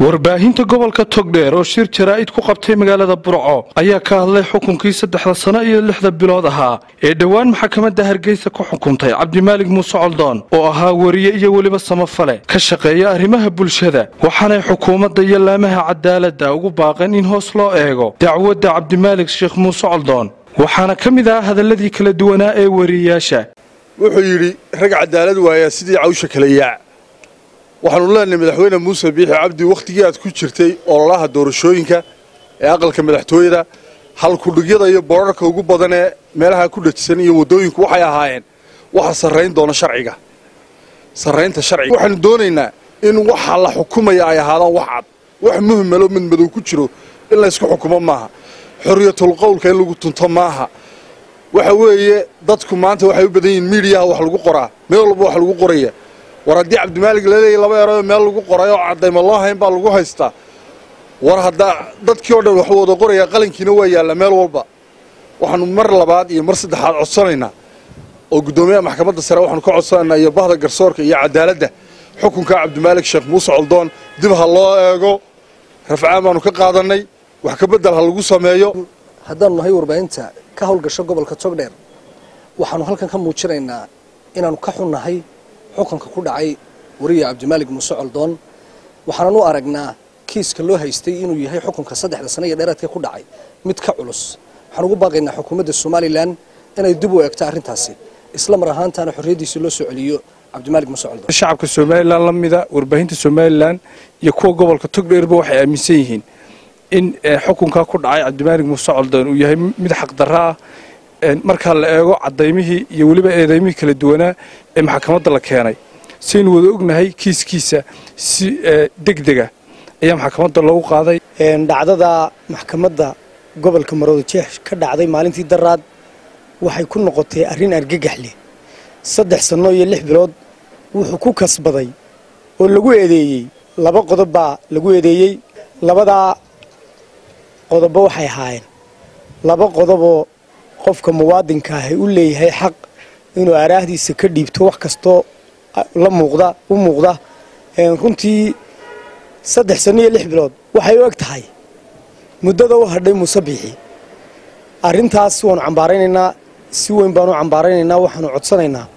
warbaahinta gobolka togdheer oo shir jaraa'id ku qabtay magaalada burco ayaa ka hadlay xukunkii saddexda sano iyo lixda bilood ahaa ee dhowaan maxkamadda hargeysa ku xukuntay cabdimaalig muuse coldoon oo ahaa weriye iyo weliba samafale ka shaqeeya arrimaha bulshada waxaanay xukuumadda iyo laamaha cadaaladda ugu baaqeen in hoos loo eego dacwadda cabdimaalig sheekh muuse coldoon waxaana ka mid ah hadalladii kala duwanaa ee weriyeyaasha wuxuu yidhi rag cadaalad waayaa sidii cawsha kala yaac waxaanu leenahay madaxweyne muuse biixi cabdi wakhtigii aad ku jirtay ololaha doorashooyinka ee aqalka madaxtooyada halkudhigyada iyo boorarka ugu badan ee meelaha ku dhajisan iyo waddooyinku waxay ahaayeen waxa sarrayn doona sharciga sarraynta sharciga waxaanu doonaynaa in waxa la xukumaya ay ahaadaan wax cad wax muhimalo mid madow ku jiro in laysku xukumo maaha xorriyatul qowlka in lagu tunto maaha waxa weeye dadku maanta waxay u badan yihiin miidiyaha wax lagu qoraa meel walba wax lagu qoraya war haddii cabdimaalig laleeyahy laba eroo meel lagu qoray oo caddayma loo hayn baa lagu haystaa war haddaa dadkii oo dhan wax wada qoraya qalinkiina waa yaalla meel walba waxaanu mar labaad iyo mar saddexaad codsanaynaa oo guddoomiyaha maxkamadda sare waxaanu ka codsanaynaa iyo bahda garsoorka iyo cadaaladda xukunka cabdimaalig sheekh muuse coldoon dib ha loo eego rafcaan baanu ka qaadannay wax ka beddel ha lagu sameeyo haddaanu nahay warbaahinta ka howlgasho gobolka togdheer waxaanu halkan ka muujinaynaa inaannu ka xunnahay xukunka ku dhacay wariye cabdimaalig muuse coldoon waxaanan u aragnaa kiiska loo haystay inuu yahay xukunka saddexda sano iyo dheeraadka ku dhacay mid ka culus waxaan ugu baaqaynaa xukuumadda somalilan inay dib u eegto arrintaasi isla mar ahaantaana xorriyaddiisa loo soo celiyo cabdimaalig muuse coldoon shacabka somalilan la mida warbaahinta somalilan iyo kuwa gobolka togdheerba waxay aaminsan yihiin in xukunkaa ku dhacay cabdimaalig muuse coldoon uu yahay mid xaqdarro ah markaa la eego cadaymihii iyo weliba eedaymihii kala duwanaa ee maxkamadda la keenay saynu wada ognahay kiiskiisa si degdega ayaa maxkamadda loogu qaaday dhacdada maxkamadda gobolka maroodojeex ka dhacday maalintii daraad waxay ku noqotay arrin argagax leh saddex sanno iyo lix bilood wuxuu ku kasbaday oo lagu eedeeyey laba qodob baa lagu eedeeyey labadaa qodobba waxay ahaayeen laba qodoboo qofka muwaadinka ahi u leeyahay xaq inuu araahdiisa ka dhiibto wax kastoo la muuqda u muuqda runtii saddex sanno iyo lix bilood waxay u eg tahay muddada u hadhay muuse biixi arrintaas waanu cambaaraynaynaa si weyn baanu cambaaraynaynaa waxaanu codsanaynaa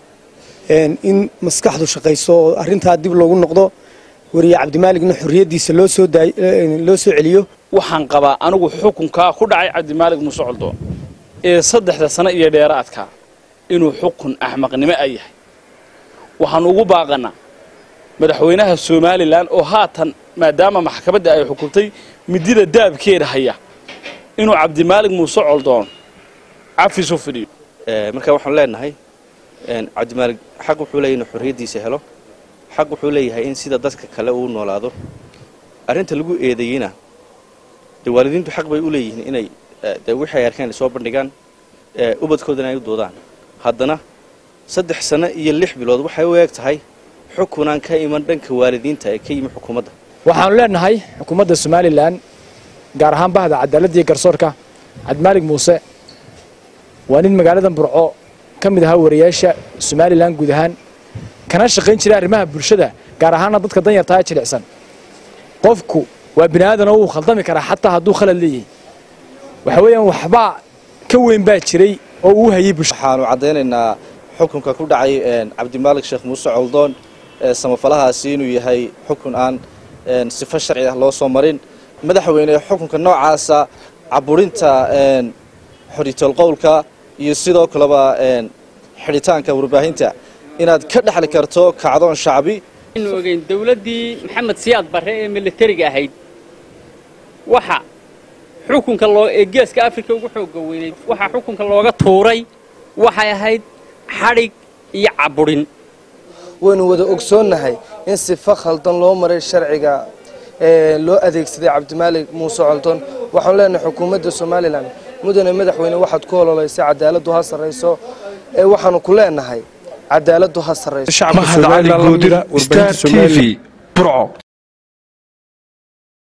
in maskaxdu shaqayso oo arrintaa dib loogu noqdo wariye cabdimaaligna xorriyaddiisa loo soo loo soo celiyo waxaan qabaa anigu xukunkaa ku dhacay cabdimaalig muuse coldoon ee saddexda sano iyo dheeraadka inuu xukun axmaqnimo a yahay waxaanu ugu baaqannaa madaxweynaha somalilan oo haatan maadaama maxkamadda ay xukuntay midida daabkeeda haya inuu cabdimaalig muuse coldoon cafis u fidhiyo marka waxaanu leenahay cabdimaalig xaq wuxuu leeyahy inuu xorriyaddiisa helo xaq wuxuu leeyahay in sida dadka kale uu noolaado arrinta lagu eedeeyeyna dee waalidiintu xaq bay u leeyihiin inay dee wixii ay arkeen ay soo bandhigaan ubadkoodana ay u doodaan haddana saddex sano iyo lix bilood waxay u eeg tahay xukunaan ka iman dhanka waalidiinta ee ka yimi xukuumadda waxaanu leenahay xukuumadda somalilan gaar ahaan bahda cadaaladda iyo garsoorka cabdimaalig muuse waa nin magaaladan burco ka mid ahaa wariyaasha somalilan guud ahaan kana shaqayn jiray arrimaha bulshada gaar ahaanna dadka danyartaa ee jilicsan qofku waa bini aadan oo wuu khaldami karaa xataa hadduu khalad leeyahay waxa weeyaan waxbaa ka weyn baa jiray oo uu hayay waxaanu caddaynaynaa xukunka ku dhacay cabdimaalig sheekh muuse coldoon samafalahaasi inuu yahay xukun aan sifo sharci ah loo soo marin madaxweyne xukunka noocaasa caburinta xoriyatool qowlka iyo sidoo kaleba xidhitaanka warbaahinta inaad ka dhexli karto kacdoon shacbi anu ogeyn dowladdii maxamed siyaad barre ee militariga ahayd waxa xukunka loo ee geeska afrika ugu xooga weynayd waxaa xukunka looga tuuray waxay ahayd xadhig iyo caburin waynu wada ogsoonnahay in sifa khaldan loo maray sharciga loo adeegsaday cabdimaalig muuse coldoon waxaanu leenahay xukuumadda somalilan mudane madaxweyne waxaad ku ololaysay cadaaladdu ha sarrayso ee waxaanu ku leenahay cadaaladdu ha sarrayso mahad cali goodira star t v burco